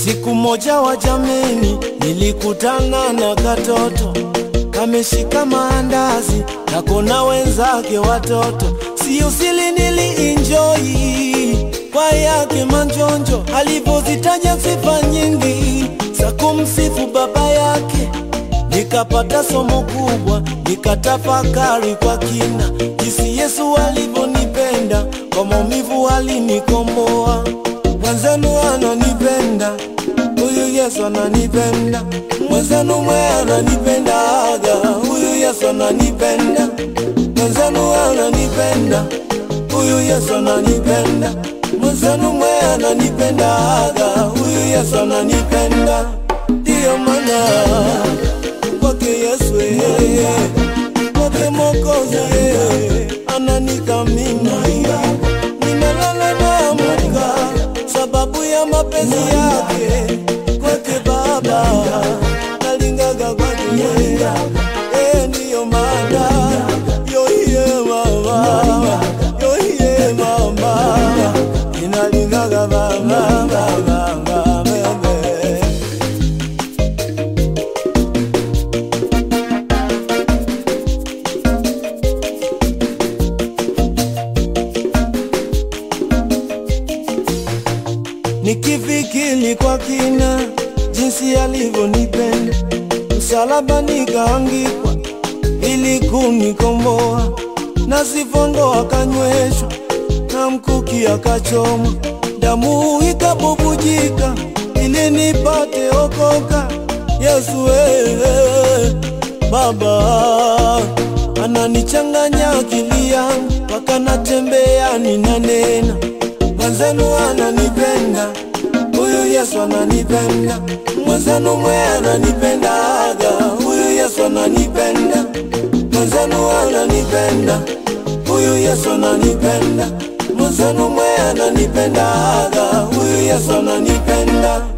Siku moja wa jameni, nilikutana na katoto kameshika maandazi kako na wenzake watoto, sio sili, nilienjoy kwa yake manjonjo, alivyozitaja sifa nyingi za kumsifu baba yake, nikapata somo kubwa, nikatafakari kwa kina jinsi Yesu alivyonipenda, kwa maumivu alinikomboa. Mwenzenu ananipenda huyu Yesu ananipenda, mwenzenu mwe ananipendaga, huyu Yesu ananipenda, mwenzenu ananipenda, huyu Yesu ananipenda, mwenzenu mwe ananipendaga, huyu Yesu ananipenda. Ndiyo maana kwake Yesu yeye, kwake Mwokozi yeye ananikamini, ninalala naamka sababu ya mapenzi yake kwake Baba, nalingaga kwake yeye, eh, ndiyo maana yoiye mama, yoiye mama, ninalingaga mama, mama, mama, bebe. Nikifikiri kwa kina jinsi alivyonipenda, msalaba nikaangikwa ili kunikomboa, na sifondo akanyweshwa na mkuki akachomwa, damu ikabubujika ili nipate okoka. Yesu wewe Baba ananichanganya akili yangu mpaka natembea ninanena mwenzenu ananipenda, huyu Yesu ananipenda, mwenzenu mwe ananipendaga, huyu Yesu ananipenda, mwenzenu ananipenda, huyu Yesu ananipenda, mwenzenu mwe ananipendaga, huyu Yesu ananipenda.